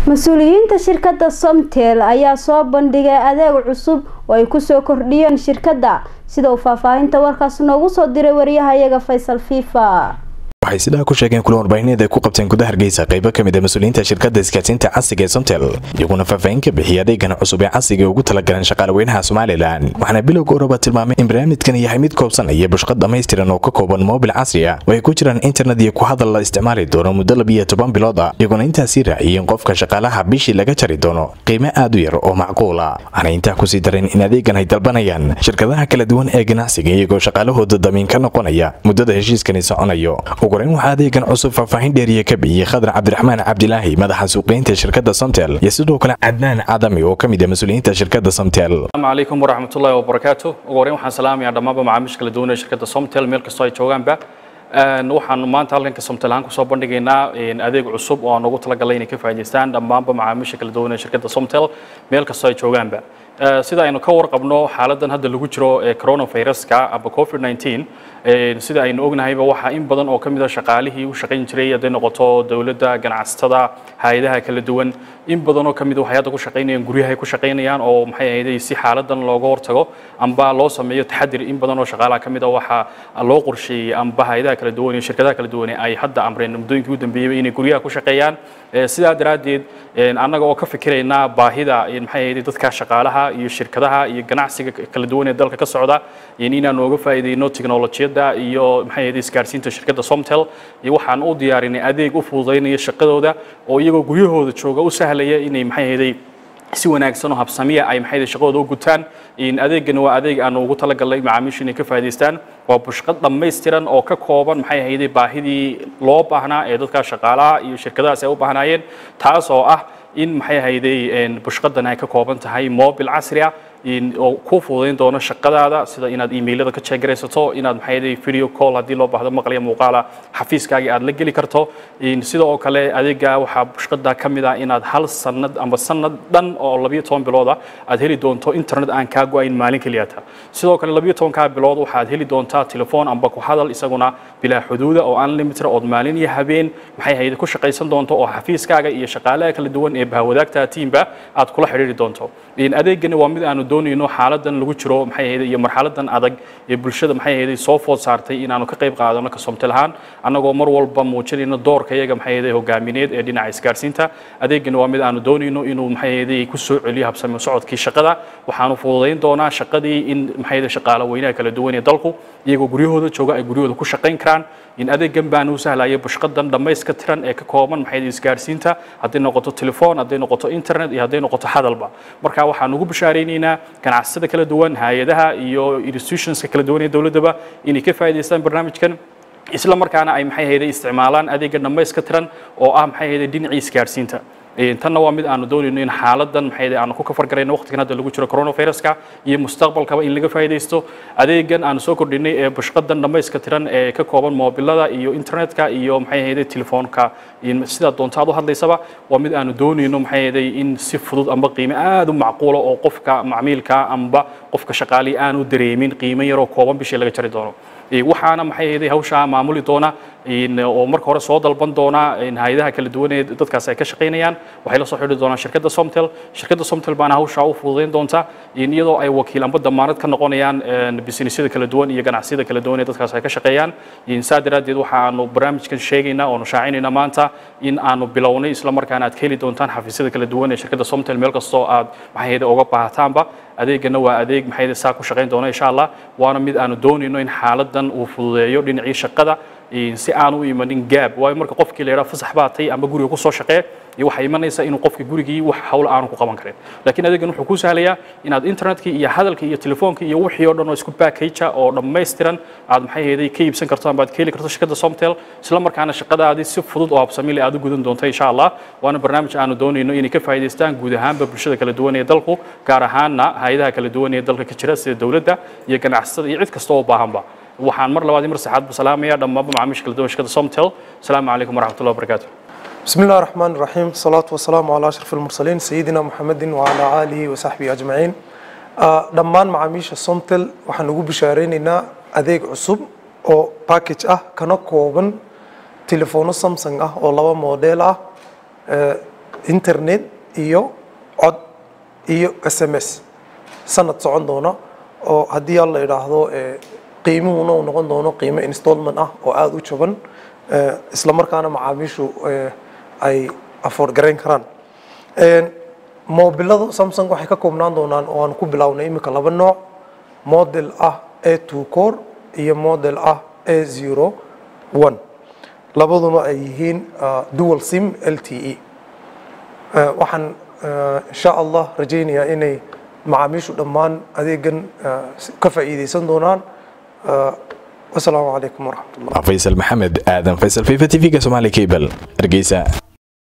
mas-uuliyiinta shirkadda somtel ayaa soo bandhigay adeeg cusub oo ay kusoo kordhiyeen shirkadda sida uu faahfaahinta warkaas noogu soo diray wariyahayaga faysal fifa waxay sidaa ku sheegeen kulan warbaahineed ay ku qabteen gudaha hargeysa qaybo ka mid a mas-uuliyiinta shirkadda isgaadsiinta casriga ee somtel iyaguna faahfaahin ka bixiyay adeegan cusub ee casriga ugu talagaleen shaqaalaweynaha somalilan waxaana bilowga oraba tilmaamay in barnaamijkan yahay mid koobsanaya bushqad dhammaystiran oo ka kooban moobil casri ah oo ay ku jiraan internet iyo ku hadal la isticmaali doono muddo labiyo toban bilood ah iyaguna intaasii raaciyeen qofka shaqaalaha bishii laga jari doono qiime aad u yar oo macquul ah waxaana intaa kusii dareen in adeegan ay dalbanayaan shirkadaha kala duwan ee ganacsiga iyagoo shaqaalahooda damiin ka noqonaya muddada heshiiskani soconayo ugureyn waxaa adeegan cusub faahfaahin dheeriya ka bixiyey khadar cabdiraxmaan cabdilaahi madaxa suuqgeynta shirkadda somtel iyo sidoo kale cadnaan cadami oo ka mid ah mas-uuliyiinta shirkadda somtel asalaamu calaykum waraxmatullaahi wabarakaatu ugu horreyn waxaan salaamayaa dhammaanba macaamiisha kala duwan ee shirkadda somtel meel kastoo ay joogaanba waxaan maanta halkanka somtel ahaan kusoo bandhigaynaa adeeg cusub oo aan ugu talagalay inay ka faa'iidaystaan dhammaanba macaamiisha kala duwan ee shirkadda somtel meel kastoo ay joogaanba sida aynu ka warqabno xaaladan hadda lagu jiro ee coronaviruska amba covid 19 sida aynu ognahayba waxaa in badan oo ka mid a shaqaalihii u shaqayn jiray hadday noqoto dowladda ganacsatada hay-adaha kala duwan in badan oo ka mid waxay hadda ku shaqaynayaan guryahay ku shaqaynayaan oo maxay ahayd si xaaladan looga hortago amba loo sameeyo taxadir in badan oo shaqaalaha ka mid a waxaa loo qorsheeyey amba hay-adaha kala duwan iyo shirkadaha kala duwan ay hadda amreen muddooyinkii u dambeeyey inay guryaha ku shaqeeyaan sidaa daraaddeed annaga oo ka fikiraynaa baahida maxay ahayd dadka shaqaalaha iyo shirkadaha iyo ganacsiga kala duwan ee dalka ka socda inaan ooga faa'iideyno tiknolojiyadda iyo maxay ahayd isgaarsiinta shirkadda somtel iyo waxaan u diyaarinay adeeg u fududaynaya shaqadooda oo iyagoo guryahooda jooga u sahlaya inay maxay ahayd si wanaagsan oo habsamiya ay maxay shaqadooda u gutaan adeegani waa adeeg aan ugu talagalnay macaamiishu inay ka faa'iidaystaan waa bushqad dhammaystiran oo ka kooban maxay ahayd baahidii loo baahnaa ee dadka shaqaalaha iyo shirkadahaas ay u baahnaayeen taas oo ah in maxay ahayday bushqadan ay ka kooban tahay mobil casri ah oo ku fududayn doono shaqadaada sida inaad emailada ka jeegaraysato inaad maxay ahayday video call haddii loo baahdo maqlaya muuqaala xafiiskaagii aad la geli karto sida oo kale adeega waxaa bushqada ka mid ah inaad hal sanad amba sanad dhan oo labiyo toban bilooda aad heli doonto internet aan kaa go-ayn maalin keliyata sidoo kale labiyo tobankaa bilood waxaad heli doontaa telefoon amba ku hadal isaguna bilaa xuduuda oo unlimited ood maalin iyo habeen maxay ahayd ku shaqaysan doonto oo xafiiskaaga iyo shaqaalaha kala duwan ee bahwadaagta tiimba aad kula xidhiiri doonto adeegani waa mid aanu doonayno xaaladan lagu jiro maxay ahayd iyo marxaladan adag ee bulshada maxay ahayd soo food saartay inaanu ka qayb qaadano ka somtel ahaan annagoo mar walba muujinayno doorka iyaga maxay ahayd hogaamineed ee dhinaca isgaarsiinta adeegani waa mid aanu doonayno inuu maxay ahayd ku soo celiyo habsami socodkii shaqada waxaanu fududayn doonaa shaqadii in maxay ahayd shaqaale weynaha kala duwan ee dalku iyagoo guryahooda jooga ay guryahooda ku shaqayn karaan in adeegan baan u sahlaya bushqadan dhammayska tiran ee ka kooban maxay isgaarsiinta hadday noqoto telefoon hadday noqoto internet iyo hadday noqoto hadalba marka waxaan ugu bashaaraynaynaa ganacsiyada kala duwan hay-adaha iyo institutionska kala duwan ee dowladdaba inay ka faa'iidaystaan barnaamijkan isla markaana ay maxay ahayday isticmaalaan adeega dhammayska tiran oo ah maxay ahayday dhinacii isgaarsiinta tanna waa mid aanu doonayno in xaaladan maxay aanu ku kafargarayno waqtigan hadda lagu jiro coronaviruska iyo mustaqbalkaba in laga faa'iidaysto adeegan aanu soo kordhinay ee bushqadan dhammayska tiran ee ka kooban moobilada iyo internetka iyo maxay ahayd telefoonka sidaa doonta aad u hadlaysaba waa mid aanu doonayno maxay ahayd in si fudud amba qiime aad u macquula oo qofka macmiilka amba qofka shaqaali aanu dareemin qiime yaroo kooban bishii laga jari doono waxaana maxay ahayd hawshaa maamuli doona oo marka hore soo dalban doona hay-adaha kala duwan ee dadkaas ay ka shaqaynayaan waxay la soo xidhi doonaan shirkadda somtel shirkadda somtel baana hawshaa u fududayn doonta iyadoo ay wakiil amba damaanad ka noqonayaan businessyada kala duwan iyo ganacsiyada kala duwan ee dadkaas ay ka shaqeeyaan saa daraaddeed waxaanu barnaamijkan sheegaynaa oonu shaacinayna maanta in aanu bilownay isla markaana aad ka heli doontaan xafiisyada kala duwan ee shirkadda somtel meel kastoo aad maxay ahayd uga baahataanba adeegana waa adeeg maxay saa ku shaqayn doona insha allah waana mid aanu doonayno in xaaladan uu fududeeyo dhinacii shaqada si aan u imanin gaab waayo marka qofkii la yidhaha fasax baa tay ama guriga kusoo shaqee iyo waxay imanaysaa inuu qofka gurigii wax hawl aanu ku qaban karin laakiin adeegan wuxuu ku sahlayaa inaad internetkii iyo hadalkii iyo telefoonkii iyo wixii oo dhan oo isku package oo dhammaystiran aad maxay ahayd ka iibsan karto ama aad ka heli karto shirkadda somtel isla markaana shaqadaadii si fudud oo habsami leh aad u gudan doonto insha allah waana barnaamij aanu doonayno inay ka faa'iidaystaan guud ahaanba bulshada kala duwan ee dalku gaar ahaanna hay-adaha kala duwan ee dalka ka jira sida dowladda iyo ganacsatada iyo cid kasta oo baahanba waxaan mar labaad iyo mar saxaad bu salaamaya dhammaanba macaamiisha kala duwan shirkadda somtel asalaamu calaykum waraxmatullahi wabarakaatu بسم الله الرحمن الرحيم الصلاة والسلام على أشرف المرسلين سيدنا محمد وعلى آله وصحبه أجمعين dhammaan macaamiisha somtel waxaan ugu bishaareynayna adeeg cusub oo package ah kana kooban telefono samsung ah oo laba model ah internet iyo cod iyo s m s sanad socon doona oo haddii alla idhaahdo qiimuhuna uu noqon doono qiimo installment ah oo aada u jaban isla markaana macaamiishu ay afford garayn karaan mobilada samsung waxay ka koobnaan doonaan oo aan ku bilownay iminka laba nooc model ah a two core iyo model ah a zero one labaduna ay yihiin dual sim l t e waxaan insha allah rajaynayaa inay macaamiishu dhammaan adeegan ka faa'iidaysan doonaan wasalaamu calaykum waraxmatullah faysal maxamed aadan faysal fifa t v-ga somaali cable hargeysa